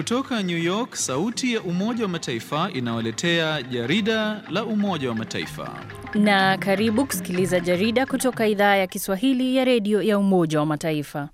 Kutoka New York, sauti ya Umoja wa Mataifa inawaletea jarida la Umoja wa Mataifa. Na karibu kusikiliza jarida kutoka idhaa ya Kiswahili ya redio ya Umoja wa Mataifa.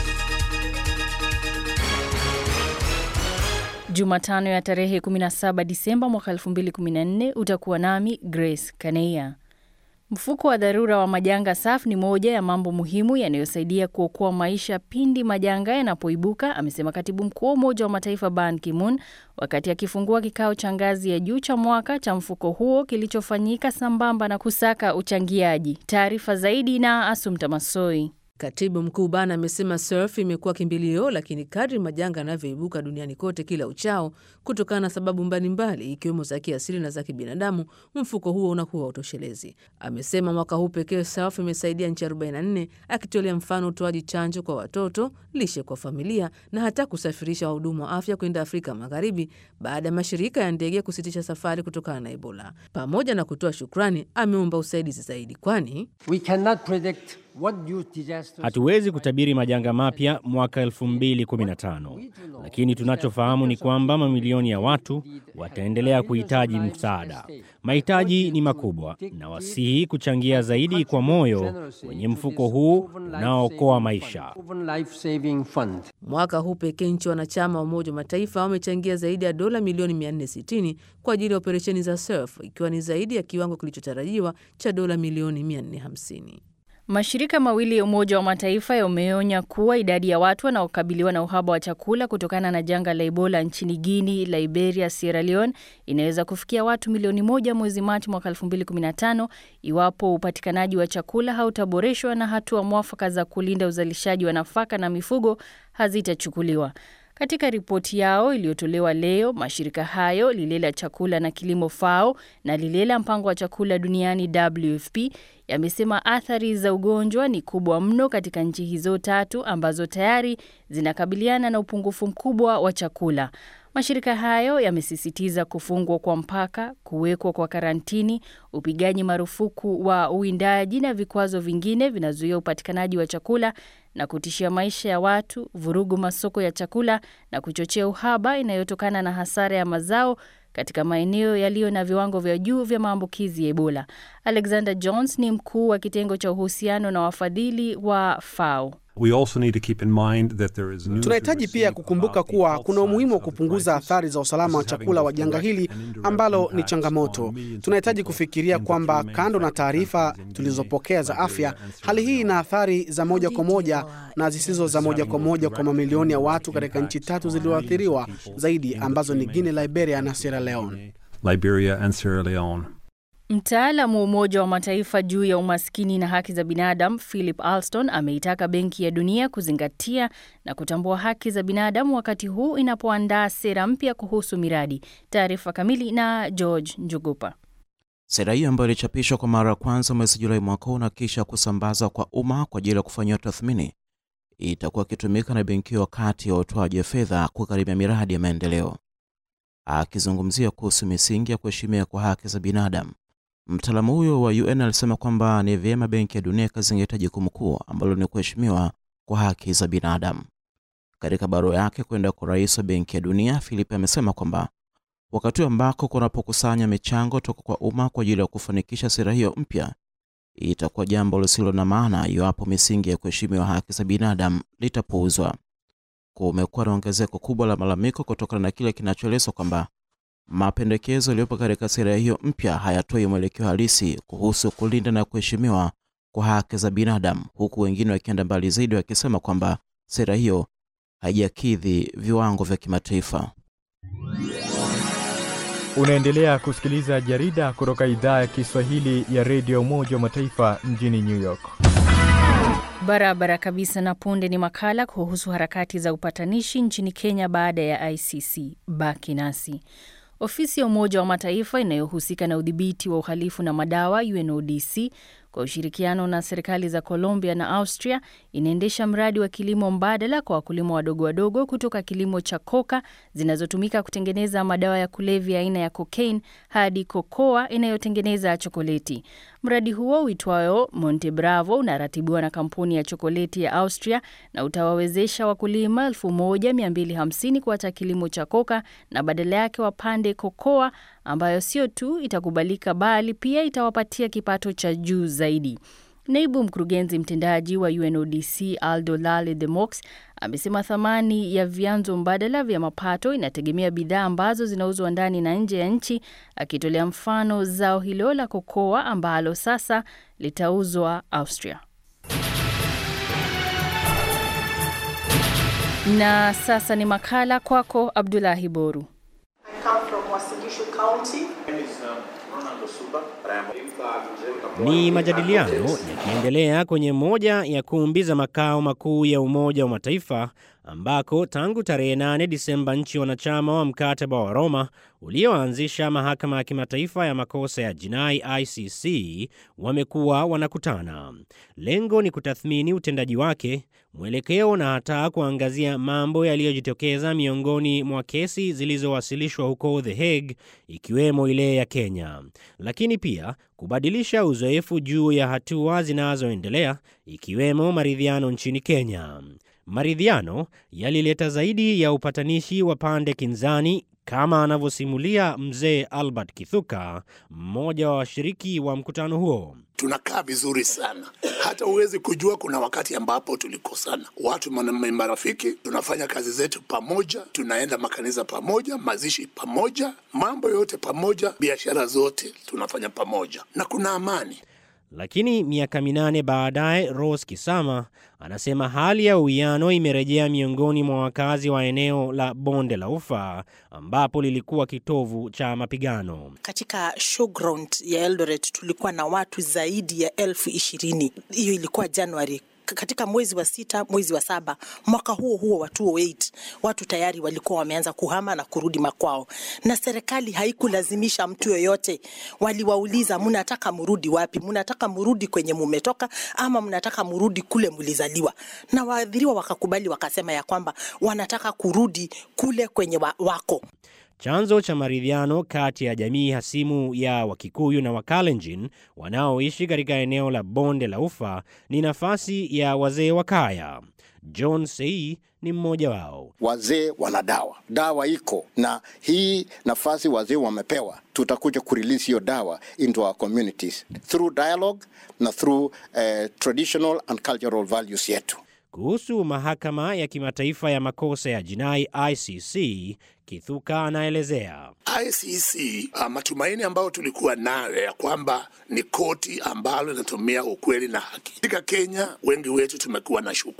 Jumatano ya tarehe 17 Disemba mwaka 2014 utakuwa nami Grace Kaneia. Mfuko wa dharura wa majanga SAF ni moja ya mambo muhimu yanayosaidia kuokoa maisha pindi majanga yanapoibuka, amesema katibu mkuu wa Umoja wa Mataifa Ban Ki-moon wakati akifungua kikao cha ngazi ya juu cha mwaka cha mfuko huo kilichofanyika sambamba na kusaka uchangiaji. Taarifa zaidi na Asumta Masoi. Katibu mkuu Ban amesema SURF imekuwa kimbilio, lakini kadri majanga yanavyoibuka duniani kote kila uchao kutokana na sababu mbalimbali ikiwemo za kiasili na za kibinadamu, mfuko huo unakuwa utoshelezi. Amesema mwaka huu pekee SURF imesaidia nchi 44 akitolea mfano utoaji chanjo kwa watoto, lishe kwa familia na hata kusafirisha wahudumu wa afya kwenda Afrika Magharibi baada ya mashirika ya ndege kusitisha safari kutokana na Ebola. Pamoja na kutoa shukrani, ameomba usaidizi zaidi, kwani We cannot predict what new disasters Hatuwezi kutabiri majanga mapya mwaka 2015, lakini tunachofahamu ni kwamba mamilioni ya watu wataendelea kuhitaji msaada. Mahitaji ni makubwa, na wasihi kuchangia zaidi kwa moyo kwenye mfuko huu unaookoa maisha. Open Life Saving Fund. Mwaka huu pekee nchi wanachama wa Umoja wa Mataifa wamechangia zaidi ya dola milioni 460 kwa ajili ya operesheni za SURF, ikiwa ni zaidi ya kiwango kilichotarajiwa cha dola milioni 450. Mashirika mawili ya Umoja wa Mataifa yameonya kuwa idadi ya watu wanaokabiliwa na uhaba wa chakula kutokana na janga la Ebola nchini Guinea, Liberia, Sierra Leone inaweza kufikia watu milioni moja mwezi Machi mwaka 2015 iwapo upatikanaji wa chakula hautaboreshwa na hatua mwafaka za kulinda uzalishaji wa nafaka na mifugo hazitachukuliwa. Katika ripoti yao iliyotolewa leo, mashirika hayo lile la chakula na kilimo FAO na lile la mpango wa chakula duniani WFP yamesema athari za ugonjwa ni kubwa mno katika nchi hizo tatu ambazo tayari zinakabiliana na upungufu mkubwa wa chakula. Mashirika hayo yamesisitiza kufungwa kwa mpaka, kuwekwa kwa karantini, upigaji marufuku wa uwindaji na vikwazo vingine vinazuia upatikanaji wa chakula na kutishia maisha ya watu, vurugu masoko ya chakula na kuchochea uhaba inayotokana na hasara ya mazao katika maeneo yaliyo na viwango vya juu vya maambukizi ya Ebola. Alexander Jones ni mkuu wa kitengo cha uhusiano na wafadhili wa FAO. We also need to keep in mind that there is news Tunahitaji pia kukumbuka kuwa kuna umuhimu wa kupunguza athari za usalama wa chakula wa janga hili ambalo ni changamoto. Tunahitaji kufikiria kwamba kando na taarifa tulizopokea za afya, hali hii ina athari za moja kwa moja na zisizo za moja kwa moja kwa mamilioni ya watu katika nchi tatu zilizoathiriwa zaidi ambazo ni Guinea, Liberia na Sierra Leone. Liberia and Sierra Leone. Mtaalamu wa Umoja wa Mataifa juu ya umaskini na haki za binadamu Philip Alston ameitaka Benki ya Dunia kuzingatia na kutambua haki za binadamu wakati huu inapoandaa sera mpya kuhusu miradi. Taarifa kamili na George Njugupa. Sera hiyo ambayo ilichapishwa kwa mara ya kwanza mwezi Julai mwaka huu na kisha kusambaza kwa umma kwa ajili ya kufanyiwa tathmini itakuwa ikitumika na benki hiyo wakati wa utoaji wa fedha kugharimia miradi ya maendeleo. Akizungumzia kuhusu misingi ya kuheshimia kwa haki za binadamu, mtaalamu huyo wa UN alisema kwamba ni vyema Benki ya Dunia ikazingatia jukumu kuu ambalo ni kuheshimiwa kwa haki za binadamu. Katika barua yake kwenda kwa rais wa Benki ya Dunia, Philip amesema kwamba wakati ambako kunapokusanya michango toka kwa umma kwa ajili ya kufanikisha sera hiyo mpya, itakuwa jambo lisilo na maana iwapo misingi ya kuheshimiwa haki za binadamu litapuuzwa. Kumekuwa na ongezeko kubwa la malalamiko kutokana na kile kinachoelezwa kwamba mapendekezo yaliyopo katika sera hiyo mpya hayatoi mwelekeo halisi kuhusu kulinda na kuheshimiwa kwa haki za binadamu, huku wengine wakienda mbali zaidi wakisema kwamba sera hiyo haijakidhi viwango vya kimataifa. Unaendelea kusikiliza jarida kutoka idhaa ya Kiswahili ya redio Umoja wa Mataifa mjini New York. Barabara kabisa. Na punde ni makala kuhusu harakati za upatanishi nchini Kenya baada ya ICC. Baki nasi. Ofisi ya Umoja wa Mataifa inayohusika na udhibiti wa uhalifu na madawa UNODC kwa ushirikiano na serikali za Colombia na Austria inaendesha mradi wa kilimo mbadala kwa wakulima wadogo wadogo kutoka kilimo cha koka zinazotumika kutengeneza madawa ya kulevya aina ya cocaine hadi kokoa inayotengeneza chokoleti. Mradi huo uitwayo Monte Bravo unaratibiwa na kampuni ya chokoleti ya Austria na utawawezesha wakulima 1250 kuacha kilimo cha koka na badala yake wapande kokoa ambayo sio tu itakubalika bali pia itawapatia kipato cha juu zaidi. Naibu mkurugenzi mtendaji wa UNODC Aldo Lale de Mox amesema thamani ya vyanzo mbadala vya mapato inategemea bidhaa ambazo zinauzwa ndani na nje ya nchi, akitolea mfano zao hilo la kokoa ambalo sasa litauzwa Austria. Na sasa ni makala kwako, Abdulahi Boru. Ni majadiliano yakiendelea kwenye moja ya kumbi za makao makuu ya Umoja wa Mataifa ambako tangu tarehe 8 Disemba nchi wanachama wa mkataba wa Roma ulioanzisha mahakama ya kimataifa ya makosa ya jinai ICC wamekuwa wanakutana. Lengo ni kutathmini utendaji wake, mwelekeo na hata kuangazia mambo yaliyojitokeza miongoni mwa kesi zilizowasilishwa huko The Hague, ikiwemo ile ya Kenya, lakini pia kubadilisha uzoefu juu ya hatua zinazoendelea ikiwemo maridhiano nchini Kenya. Maridhiano yalileta zaidi ya upatanishi wa pande kinzani kama anavyosimulia mzee Albert Kithuka, mmoja wa washiriki wa mkutano huo. Tunakaa vizuri sana, hata huwezi kujua. Kuna wakati ambapo tulikosana, watu marafiki, tunafanya kazi zetu pamoja, tunaenda makanisa pamoja, mazishi pamoja, mambo yote pamoja, biashara zote tunafanya pamoja, na kuna amani. Lakini miaka minane baadaye, Rose Kisama anasema hali ya uwiano imerejea miongoni mwa wakazi wa eneo la bonde la Ufa ambapo lilikuwa kitovu cha mapigano. Katika showground ya Eldoret tulikuwa na watu zaidi ya elfu ishirini. Hiyo ilikuwa Januari katika mwezi wa sita, mwezi wa saba mwaka huo huo wa 2008 watu tayari walikuwa wameanza kuhama na kurudi makwao, na serikali haikulazimisha mtu yoyote. Waliwauliza, mnataka mrudi wapi? Mnataka mrudi kwenye mumetoka ama mnataka mrudi kule mlizaliwa? Na waadhiriwa wakakubali, wakasema ya kwamba wanataka kurudi kule kwenye wa, wako. Chanzo cha maridhiano kati ya jamii hasimu ya Wakikuyu na Wakalenjin wanaoishi katika eneo la bonde la Ufa ni nafasi ya wazee wa kaya. John Sei ni mmoja wao. Wazee wana dawa, dawa iko na hii nafasi wazee wamepewa, tutakuja kurelease hiyo dawa into our communities through dialogue na through uh, traditional and cultural values yetu. Kuhusu mahakama ya kimataifa ya makosa ya jinai ICC, Kithuka anaelezea. ICC uh, matumaini ambayo tulikuwa nayo ya kwamba ni koti ambalo linatumia ukweli na haki. Katika Kenya wengi wetu tumekuwa na shuku.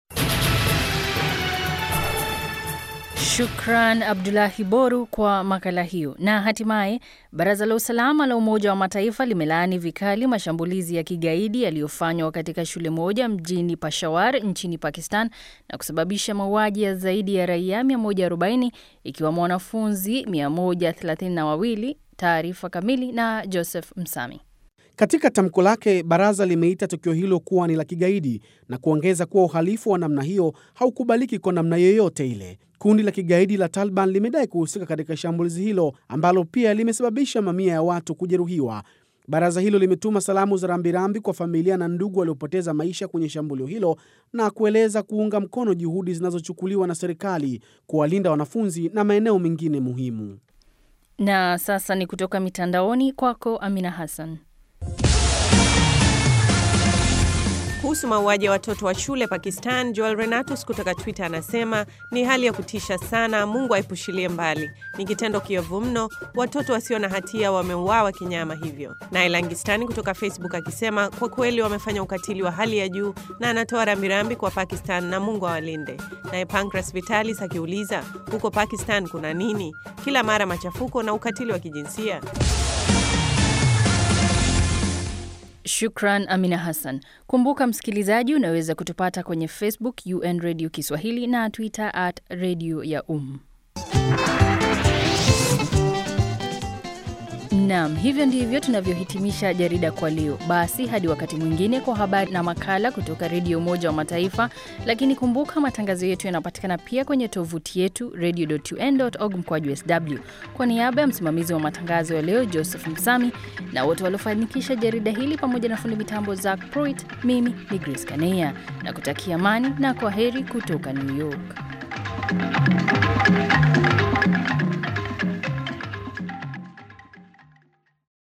Shukran Abdulahi Boru kwa makala hiyo. Na hatimaye baraza la usalama la Umoja wa Mataifa limelaani vikali mashambulizi ya kigaidi yaliyofanywa katika shule moja mjini Peshawar nchini Pakistan na kusababisha mauaji ya zaidi ya raia 140 ikiwemo wanafunzi 132. Taarifa kamili na Joseph Msami. Katika tamko lake, baraza limeita tukio hilo kuwa ni la kigaidi na kuongeza kuwa uhalifu wa namna hiyo haukubaliki kwa namna yoyote ile. Kundi la kigaidi la Taliban limedai kuhusika katika shambulizi hilo ambalo pia limesababisha mamia ya watu kujeruhiwa. Baraza hilo limetuma salamu za rambirambi kwa familia na ndugu waliopoteza maisha kwenye shambulio hilo na kueleza kuunga mkono juhudi zinazochukuliwa na serikali kuwalinda wanafunzi na maeneo mengine muhimu. Na sasa ni kutoka mitandaoni kwako, Amina Hassan. Kuhusu mauaji ya watoto wa shule Pakistan, Joel Renatus kutoka Twitter anasema ni hali ya kutisha sana. Mungu aepushilie mbali, ni kitendo kiovu mno. Watoto wasio na hatia wameuawa kinyama hivyo. Naye Langistani kutoka Facebook akisema kwa kweli wamefanya ukatili wa hali ya juu, na anatoa rambirambi kwa Pakistan na Mungu awalinde. Naye Pancras Vitalis akiuliza huko Pakistan kuna nini? Kila mara machafuko na ukatili wa kijinsia. Shukran Amina Hassan. Kumbuka msikilizaji, unaweza kutupata kwenye Facebook UN Radio Kiswahili na Twitter at Radio ya Um. Naam, hivyo ndivyo tunavyohitimisha jarida kwa leo. Basi hadi wakati mwingine kwa habari na makala kutoka Redio Umoja wa Mataifa. Lakini kumbuka matangazo yetu yanapatikana pia kwenye tovuti yetu radio.un.org mkwaju sw. Kwa niaba ya msimamizi wa matangazo ya leo Joseph Msami na wote waliofanikisha jarida hili pamoja na fundi mitambo Zack Pruitt, mimi ni Grace Kaneya na kutakia amani na kwa heri kutoka New York.